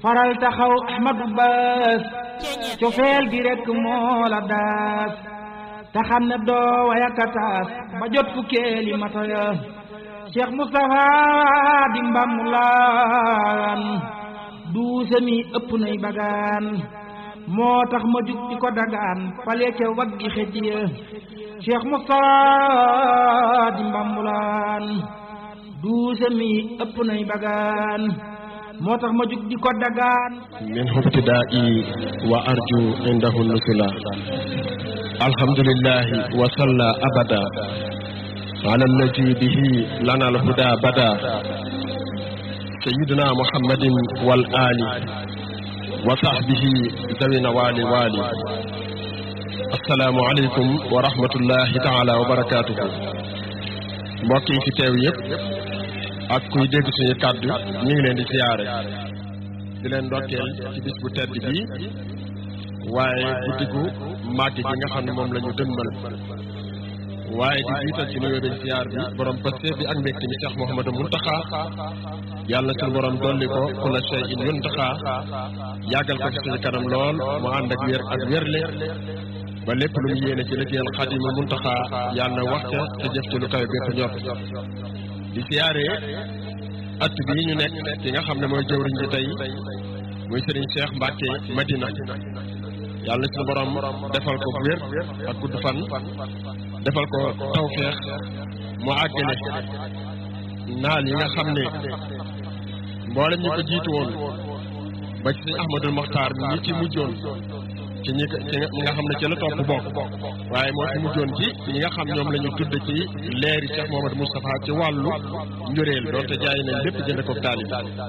faral taxaw ahmadu baas cofeel gi rekk moo la daas te xam ne doo wayakataas ba jot fukkeeli mata ya cheikh moustapha di mbammulaan duuse mi ëpp nay bagaan moo tax ma jug di ko dagaan fale ca waggi xëj ya cheikh moustapha di mbammulaan duuse mi ëpp nay bagaan moo tax ma jug di ko dagaan min hubtidaa'i wa arju indahu nusula alhamdulillahi wa salla abada ala allati bihi lana alhuda bada sayyidina muhammadin wal ali wa sahbihi zawina wali wali assalaamu aleykum wa rahmatullahi taala wa barakatuhu mbokk yi fi teew yëpp ak kuy dégg suñu kàddu ñu ngi leen di siyaare di leen ndokkeel ci bis bu tedd bi waaye guddi gu màgg gi nga xam ne moom la ñu dënmal waaye di jiital ci nuyoo beeg siyaar bi borom Pastef bi ak mbégte mi Cheikh Mouhamadou Mountakha yàlla suñu borom dolli ko kulla shay'in yuntaxa yàggal ko ci suñu kanam lool mu ànd ak wér ak wérle ba lépp lu mu yéene ci liggéeyal Xaadimu Mountakha yàlla wax ca te jëf ci lu kawe bépp ñor di siyaare at bii ñu nekk ki nga xam ne mooy jëwriñ ji tey muy Serigne Cheikh Mbacke Madina yàlla suñu borom defal ko wér ak gudd fan defal ko tawfeex mu àggale naal yi nga xam ne mboolem ñi ko jiitu woon ba ci sëñ Ahmadul Moxtaar mi ñi ci mujjoon ci ñi ci ñi nga xam ne ci la topp bokk waaye moo ci mujjoon ci ñi nga xam ñoom la ñu tudd ci leeri Cheikh Mouhamadou Moustapha ci wàllu njuréel doonte jaay nañ lépp jënd ko taalib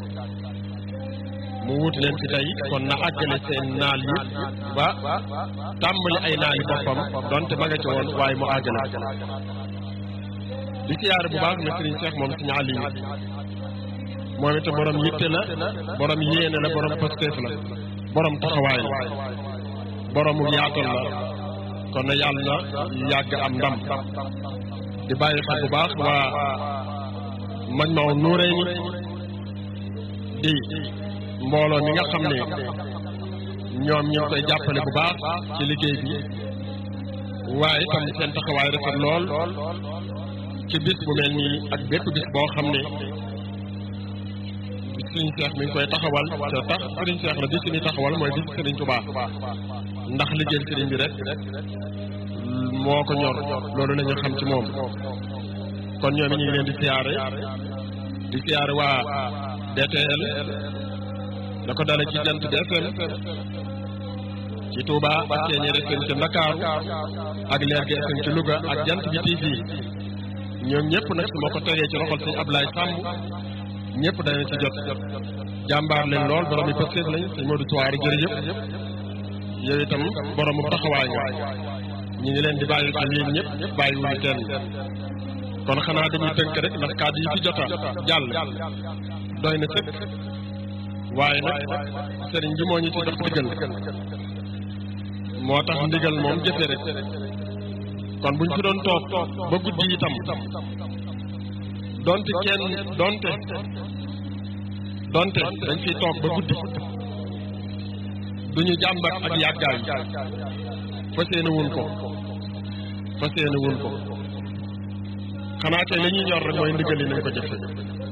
mu wuuti leen fi tey kon na àggale seen naal yi ba tàmbali ay naal yi boppam donte ma nga ci woon waaye mu àggale di siyaare bu baax na Serigne Cheikh moom Serigne Aliou moom itam borom yitte la borom yéene la borom pasteef la borom taxawaay la boromu yaatal la kon na yàlla na yàgg am ndam di bàyyi xel bu baax waa Majmahun Nurayni di mbooloo mi nga xam ne ñoom ñu ngi koy jàppale bu baax ci liggéey bi waaye itam seen taxawaay rafet lool ci bis bu mel nii ak bépp bis boo xam ne sëriñ Seex mi ngi koy taxawal te tax sëriñ Seex la bis bi taxawal mooy bis sëriñ Tuubaa ndax liggéey sëriñ bi rek moo ko ñor loolu la ñu xam ci moom kon ñoom ñu ngi leen di siyaare di siyaare waa DTL da ko dale ci jant bi FM ci Touba ak Ceeñeer FM ci Ndakaaru ak Leer gi FM ci Louga ak jant bi TV ñoom ñëpp nag su ma ko tegee ci loxol sëñ Ablaye Samb ñëpp dana ci jot jàmbaar leen lool borom yi pëstéef lañ sëñ Modou Touare jërëjëf yow itam boromu taxawaay nga ñu ngi leen di bàyyi xel yéen ñëpp bàyyi wuñu kenn kon xanaa dañuy tënk rek ndax kàddu yi fi jota jàll doy na sëkk waaye nag sëriñ bi moo ñu ci jox ndigal moo tax ndigal moom jëfe rek kon buñ fi doon toog ba guddi itam donte kenn donte donte dañ fiy toog ba guddi duñu jàmbat ak yàggaay fas yéene wun ko fas yéene wun ko xanaa tey la ñuy ñor rek mooy ndigal yi nañ ko jëfe